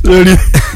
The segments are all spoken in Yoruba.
lórí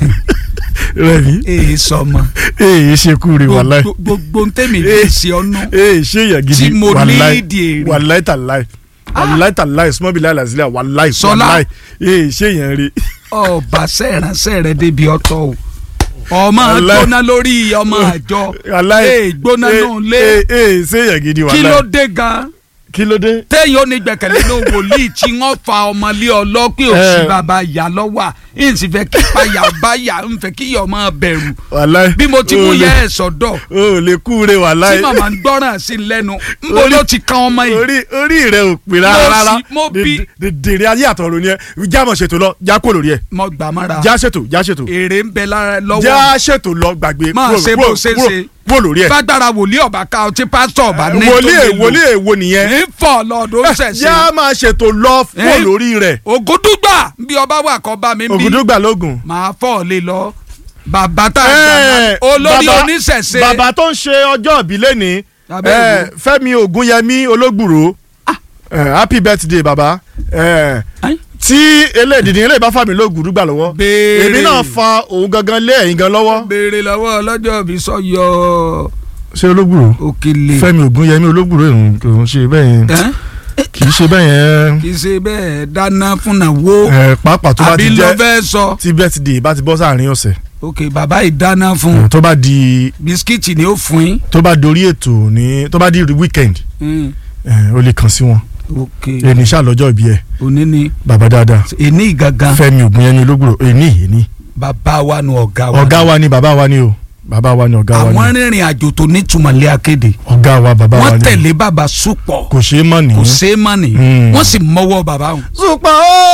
rẹmi èyí sọmọ èyí ṣe kúre wàláì gbogbo gbogbo ntẹ́mi bí ṣe ọ́nà èyí ṣe èyàn gidi Tí mo wàláì léèdì èrè. wàláì tàláì wàláì tàláì small bill àlàsílẹ̀ wàláì Sọlá. wàláì èyí ṣe èyàn rí ọba sẹ́ẹ̀ránṣẹ́ rẹ débi ọ̀tọ̀ o ọmọ Wàláì. gbóná lórí ọmọ àjọ wàláì ee gbóná náà lé èyí ṣe èyàn gidi kí ló wàláì dé gan kí ló dé téèyàn ò ní gbẹ̀kẹ̀lé ní wòlíì tí wọ́n fa ọmọ lé ọlọ́pẹ́ òsì Eh. bàbá ìyá lọ́wọ́ à ń sì fẹ́ kí payà bá yà ń fẹ́ kí ọmọ bẹ̀rù wàláì bí mo ti mú o lè- yẹ ẹ̀ sọ́dọ̀ o ò lè kúre tí wàláì màmá ń gbọ́ràn sí lẹ́nu ń bo Orí- ló ti kan ọmọ yìí orí orí rẹ ò pè Mo rárá rárá sì- mo bí- dèrè ayé àtọ̀rọ̀ ni ẹ já mọ̀ ṣètò lọ já kó lórí ẹ mo gbà mára já ṣètò já ṣètò èrè ń bẹ lára lọ́wọ́ já ṣètò lọ gbàgbé Máa kúrò- ṣe bó kúrò- ṣe kúrò- ṣe. kúrò lórí ẹ fagbára wòlíì ọba ká ọtí pásítọ̀ ọba ní tó wòlíì lè lò. wòlíì èwo nìyẹn ń fọ lọ́dún já ṣẹ̀ṣẹ̀ máa ṣètò lọ kúrò Eh? lórí rẹ ògùdùgbà bí ọba wà kọ́ bá mi bí ògùdùgbà lógún. màá fọ́ lé lọ bàbá tá a Eh, gbà olórí bàbá- oníṣẹ̀ṣe bàbá tó ń ṣe ọjọ́ ìbí lẹ́ni Bàbá eh, èwo? Fẹ́mi Ògúnyẹmí Ológbùrò Eh, happy birthday bàbá Eh, Ai. tí eléyìí ilé ìbá fàmí lóògùn lọ́wọ́ Béèrè. èmi náà fa òun gangan lé ẹ̀yìn gan lọ́wọ́. béèrè lọ́wọ́ ọlọ́jọ́ bí sọ́yọ́ ṣé Ológbùrò òkèlè Fẹ́mi Ògúnyẹmí Ológbùrò òun kò ń ṣe bẹ́ẹ̀ yẹn Ẹ́n? kì í ṣe bẹ́ẹ̀ yẹn kì í ṣe bẹ́ẹ̀ dáná fúnà wo Eh, pàápàá tó bá àbí ti lọ jẹ́ fẹ́ sọ tí birthday bá ti bọ́ sáàrin ọ̀sẹ̀ ok bàbá yìí dáná fún tó bá di bisikíìtì ni ó fún yín tó bá dorí ètò ní tó bá di weekend Mm, eh, ó lè kàn sí wọn ok ẹni ṣàlọ́jọ́ ìbí ẹ̀ òní ni bàbá dáadáa èní gangan Fẹ́mi Ògúnyẹmí Ológbùrò èní èní bàbá wa nu ọ̀gá wa ọ̀gá wa ni bàbá wa ni o bàbá wa ni ọ̀gá wa àwọn ni rìnrìn àjò tó nítumọ̀ lé akéde ọ̀gá wa bàbá wa wọ́n ni tẹ̀lé bàbá súpọ̀ kò ṣeé mọ̀ ní. kò ṣeé mọ̀ ní Mm. wọ́n sì mọ́wọ́ bàbá wọn. Súpà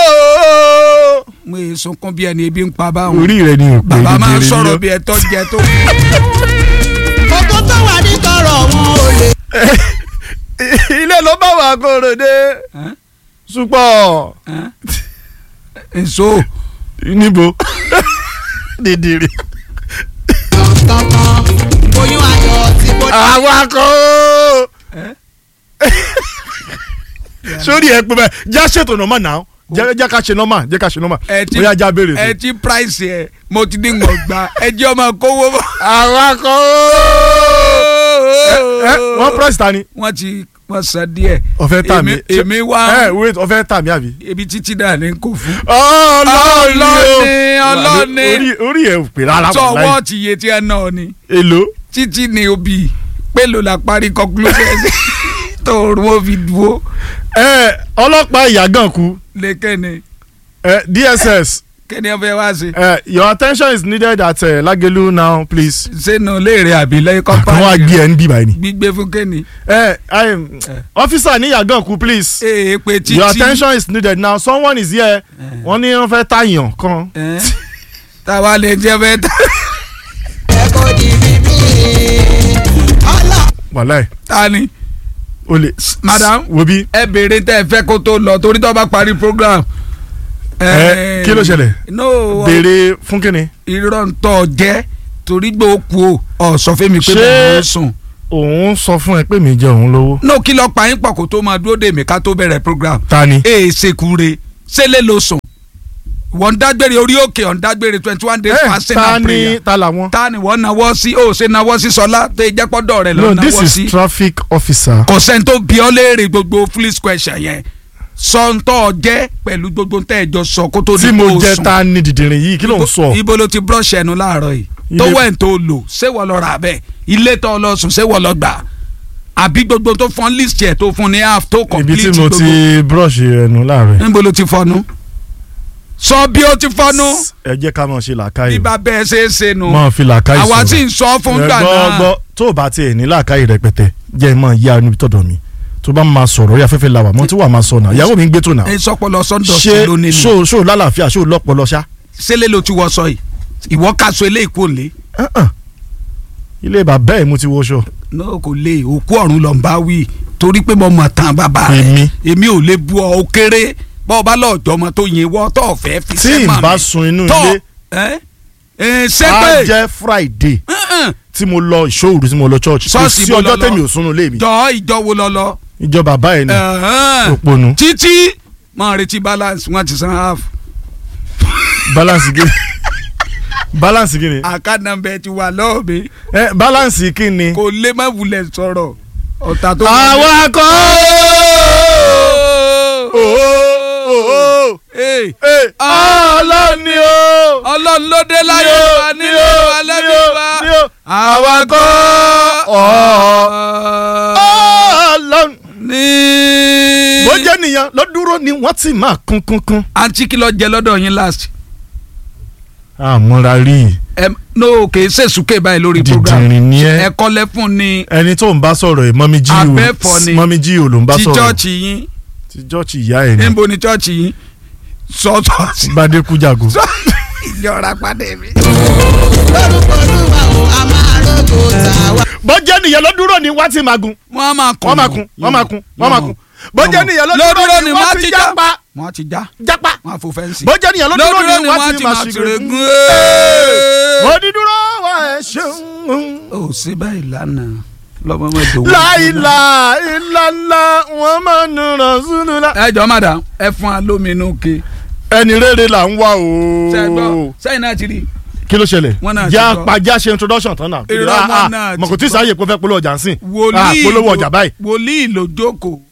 ooo. mo yẹ sunkún bí ẹni ebi ń pa bá wọn. orí rẹ ni òpè bàbá máa ń dìdìrì sọ̀rọ̀ ni bí ẹtọ́ jẹ tó. kókó tó wà ní tọrọ wọn ò lè. ó. ilé ló bá wà kóró dé Ẹ́n? Súpà Ẹ́n? èso níbo dìdìrì. kankan oyún ayọ̀ tí kò dé. awakọ̀ ooo. Ẹ́n? sórí ẹ pé bẹ́ẹ̀ já ṣètò nọ́mà náà jẹ́ jẹ́ ká ṣe nọ́mà jẹ́ ká ṣe nọ́mà ẹ ti bóyá já béèrè ẹ sí. ti price ẹ mo ti ní ngọ̀ gba ẹ jẹ́ ọmọ kówó bọ̀. awakọ̀ ooo. ẹ wọ́n price ta ni. wọ́n ti wọ́n san díẹ̀. ọ̀fẹ́ tà mí. Èmi- èmi wá ẹ wait ọ̀fẹ́ tà mí àbí. ebi títí náà ní kò fún. ọlọ́ọ̀ni Ọlọ́ọ̀ni. orí orí ẹ̀ ò pè rárá sọ wà láì. wọ́ọ̀tì iye tí ẹ náà ni èlò. títí ni òbí pélò la parí conclusion tó rún ó fi dúró ẹ ọlọ́pàá ìyàgàn kú lẹ́kẹ́ni ẹ DSS kẹ́ni ẹ fẹ́ wá sí. ẹ your attention is needed at uh, Lagelu now please. sẹ́nu léèrè àbí lẹ́yìn àwọn kọ́pá àgbẹ̀ ẹ̀ ń bí báyìí ni. gbígbé fún kẹ́ni. ẹ ẹ officer ní ìyàgàn kú please. ee pé títí. your attention is needed now someone is here wọ́n ní wọ́n fẹ́ tàyàn kan. Ẹ́n? táwa lè jẹ́ fẹ́ ta. ẹ kò di bíbí. ọlọ. wàláì ta ni o lè. madam wo bí. ẹ béèrè tẹ́ ẹ fẹ́ kó tó lọ torí tó bá parí program. ẹ kí ló ṣẹlẹ̀. no béèrè fún kínni. irọ́ ń tọ́ jẹ́ torí gbé okú o ọ̀ sọ fún mi pé Ṣé- mo ń sùn. òun sọ fún ẹ pé mi jẹ òun lówó. no kí lọ pa yín pọ̀ kó tó máa dúró dè mí ká tó bẹ̀rẹ̀ program. ta ni. ee sekure sẹ́lẹ̀ ló sùn wọ́n dágbére orí òkè ọ̀n dágbére twenty one days ẹ fasting ta and ni prayer ta làwọn. ta ni wọ́n nawọ́ sí ó ṣe nawọ́ sí sọlá tó yẹ jẹ́pọ́dọ̀ rẹ̀ no lọ this nawọ́ is sí traffic officer. kò sẹ́ni tó bí ọ léèrè gbogbo fleece question yẹn sọ́ńtọ́ jẹ́ pẹ̀lú gbogbo tẹ́ ẹ jọ sọ kó tó di tí mo kó o jẹ sùn. ta ni dìdìrín yìí kí ló ń sọ. ibo ló ti brush ẹnu láàárọ̀ yìí Ilé- tó wẹ̀ tó lò ṣé wọ́n lọ rà bẹ́ẹ̀ ilé tó lọ sùn ṣé wọ́n lọ gbà àbí gbogbo tó fún list yẹ tó fún ní half tó ibi complete tí mo gbogbo ti brush ẹnu láàárọ̀. níbo ló ti fọnu sọ bí ó ti fọnu ẹ jẹ́ ká máa ṣe làákàyè. bíbá bẹ́ẹ̀ ṣe é ṣe nu máa fi làákàyè sọ̀rọ̀. àwa tí ń sọ fún gbà Ẹ gbọ́, náà gbọ́, tó o bá tiẹ̀ ní làákàyè rẹpẹtẹ jẹ́ ẹ máa yá níbi tọ̀dọ̀ mi tó bá máa sọ̀rọ̀ orí afẹ́fẹ́ la wà mọ́ tí wàá máa sọ náà ìyàwó mi ń gbé tó náà. ẹ sọpọlọ sọńdọ sí ṣé lónìí ṣó nù ṣó lálàáfíà ṣó lọ́pọlọ ṣá. ṣẹlẹ̀ ló ti wọ sọ yìí ìwọ kaṣọ ilé ìkó lé Uh-uh. ilé bàbá ẹ̀ mo ti wọṣọ. náà kò lè òkú ọ̀run lọ ń bá wí torí pé mo mọ̀ tán bàbá rẹ̀ Èmi? èmi ò lè bu ọ ó kéré bọ́ ọ bá lọ́ọ̀jọ́ ọmọ tó yin wọ́ tó ọ̀fẹ́ fi tí sẹ́mà n bá mi. sun inú Tọ́, ilé ẹ́ ẹ́ á sẹ́pẹ̀ jẹ́ Friday Mm-mm. tí mo lọ ìṣòwò tí mo lọ church kò Ṣọ́ọ̀ṣì sí mo lọ ọjọ́ lọ. tẹ̀mí ò sunu ilé mi jọ ìjọ wo lọ lọ. ìjọ bàbá ẹ̀ ni Ẹ̀hẹ́n. òponu títí máa retí balance wọn ti san half. balance gé balance kí ni account number ti wà lọ́wọ́ mi ẹ balance kí ni. kò lè má wulẹ̀ sọ̀rọ̀ ọ̀tá tó. àwa kọ́ Hey, ọlọ́ni o ọlọ́run ló dé láyé wa nílé wa lẹ́nu wa àwa kọ́ ọlọ́ni. ní. bó jẹ́ nìyẹn ló dúró ni wọ́n ti máa kún kún kún. àǹtí kí ló jẹ lọ́dọ̀ yín last. àmúra rí i ẹ no kì í ṣèṣùkè báyìí lórí program dìdìrín ni ẹ ẹ̀kọ́ lẹ́fún ni ẹni tó ń bá sọ̀rọ̀ ẹ̀ mọ́mí jí o Abẹ́fọ́ ni. mọ́mí jí o ló ń bá ti sọ̀rọ̀ chọ́ọ̀chì yín ti jọ́ọ̀chì ìyá ẹ̀ ni níbo ni chọ́ọ̀chì yín sọ́ọ̀tọ̀ọ̀sì bàdé kújàgò. ìjọra padà mi. lórúkọ olúwa o a máa rògbò tàwa. bó jẹ́ nìyẹn ló dúró ni wọ́n ti máa gun wọ́n á máa kún wọ́n máa kun wọ́n máa kun wọ́n máa kun bó jẹ́ nìyẹn ló dúró ni wọ́n ti jápa wọ́n á ti já jápa wọ́n á fò fẹ́ǹsì. bó jẹ́ nìyẹn ló dúró ni wọ́n ti máa ṣìgìrì gun. mo ní dúró wá ẹ ṣeun. ó sì báyìí lánàá lọ́mọ mẹ́jọ. láìla ìlànà wọn máa ń ràn sínú la. ẹ jọ madam ẹ fún wa lómi inú ke. ẹni rere là ń wá ṣe gbọ́ o. sẹ́yìn náà ti rí kí ló ṣẹlẹ̀ Wọ́n náà ti já gbọ́. pajá ṣe introduction tán náà. Irọ́ wọn náà ti mọ̀kò tí gbọ́. sáyè pé ó fẹ́ polówó ọjà ń sìn. wòlíì polówó ló- ọjà báyìí. wòlíì ló jókòó